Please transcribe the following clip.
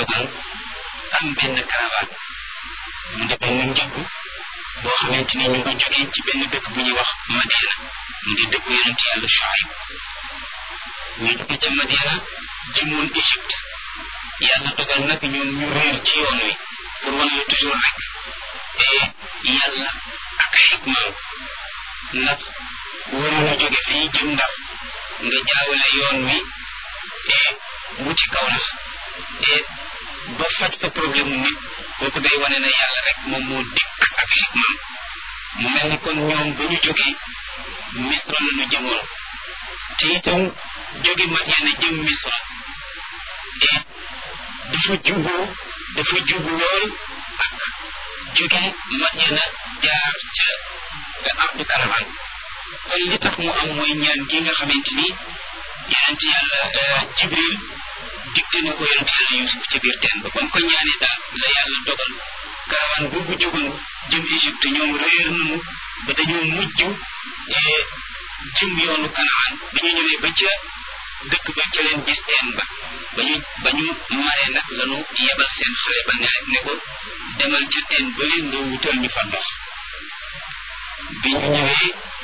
dogal am benn caravane mu di benn njëgg boo xamante ni ñu ngi jógee ci benn dëkk bu ñuy wax Madiana mu di dëkku yonent yàlla Shuayb ñu jóge ca Madiana jëmoon Égypte yàlla dogal nag ñoom ñu réer ci yoon wi pour wan la toujours rek yàlla ak ay hikmaam ndax waroon a jóge fii jëm ndax nga jaawale yoon wi wuti kaw nax ba faj fa problème mu nit kooku day wane ne yàlla rek moom moo dikk ak hikmaam mu mel ni kon ñoom ba ñu jógee misra la ñu jëmoon te itam jóge Madiana jëm misra dafa jubu dafa jubu lool ak jóge Madiana jaar ca ardu karavan kon li tax mu am mooy ñaan gi nga xamante ni yonent yàlla Jibril digte na ko yonent yàlla Yuusuf ca biir teen ba ba mu ko ñaanee daal la yàlla dogal karawan boobu jógoon jëm Égypte ñoom réer nañu ba dañoo mujj jëm yoonu Kanaan ba ñu ñëwee ba ca dëkk ba ca leen gis teen ba ba ñu ba ñu maree nag lañu yebal seen xale ba ne ne ko demal ca teen ba leen nga wutal ñu fa ndox bi ñu ñëwee